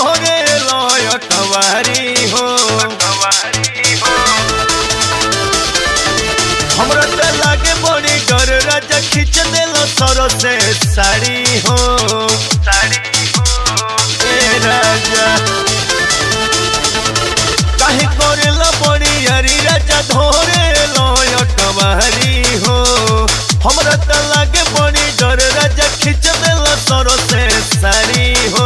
धोरे लय कवारी हो हमरा त लागे बड़ी डर राजा खींच देलो सरो से साड़ी हो ए राजा काहे करेला बड़ी यारी राजा धोरे लय कवारी हो हमरा त लागे बड़ी डर राजा खींच देलो सरो से साड़ी हो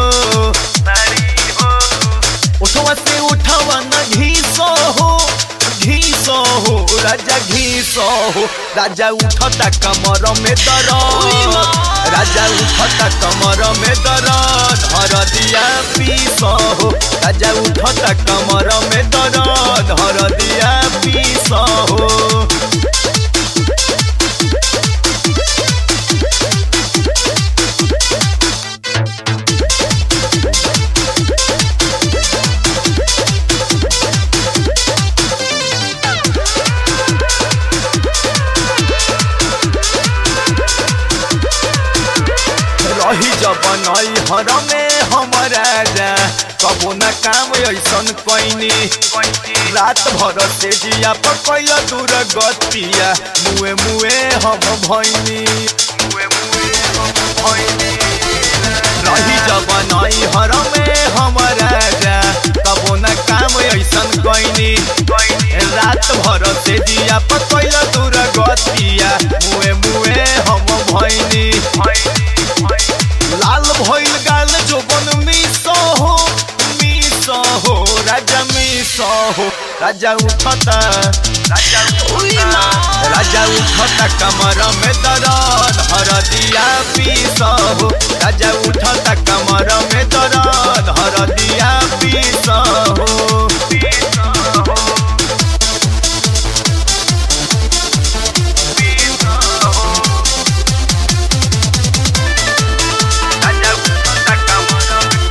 उठवा से उठावा न घीसो हो घीसो हो राजा घीसो हो राजा उठता कमर में दर्द राजा उठता कमर में दर्द हर दिया पीसो हो राजा उठता कमर में दर्द हर दिया पीसो हो रही जब नई हर में हमारा जा कबो न काम ऐसन कैनी रात भर से जिया पर कैल दूर गतिया मुए मुए हम भैनी रही जब नई हर में हमारा जा कबो न काम ऐसन कैनी रात भर से जिया पर कैल दूर गतिया मुए मुए हम भैनी लाल भइल गाल जोबन मिसो हो मिसो हो राजा मिसो हो राजा उठता राजा उठता राजा उठता कमर में दर्द हर दिया पीसो हो राजा उठता कमर में दर्द हर दिया पीसो हो पीसो हो पीसो हो राजा उठता कमर में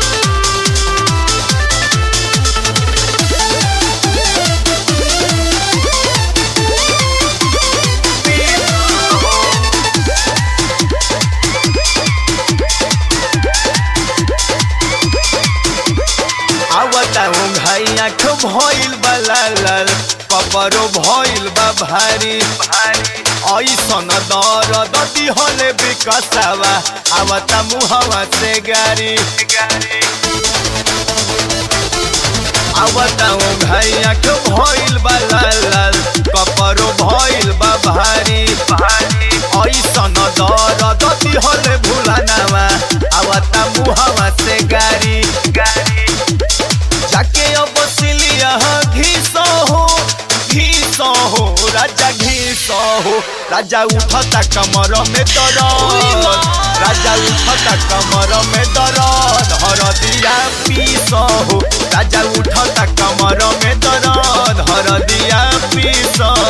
आवता हूँ भाई आँख भइल बा लाल लाल कपरो भइल बा भारी ऐसन दर्द दिहले विकसावा आवता मुहवा से गारी आवता हूँ भाई आँख भइल बा लाल लाल कपरो भइल बा भारी ऐसन दर्द दिहले भुलानावा आवता मुहवा से गारी जाके अब सिलिया घीसो हो घीसो हो राजा घीसो हो राजा उठता कमर में दर्द राजा उठता कमर में दर्द हर दिया पीसो हो राजा उठता कमर में दर्द हर दिया पीसो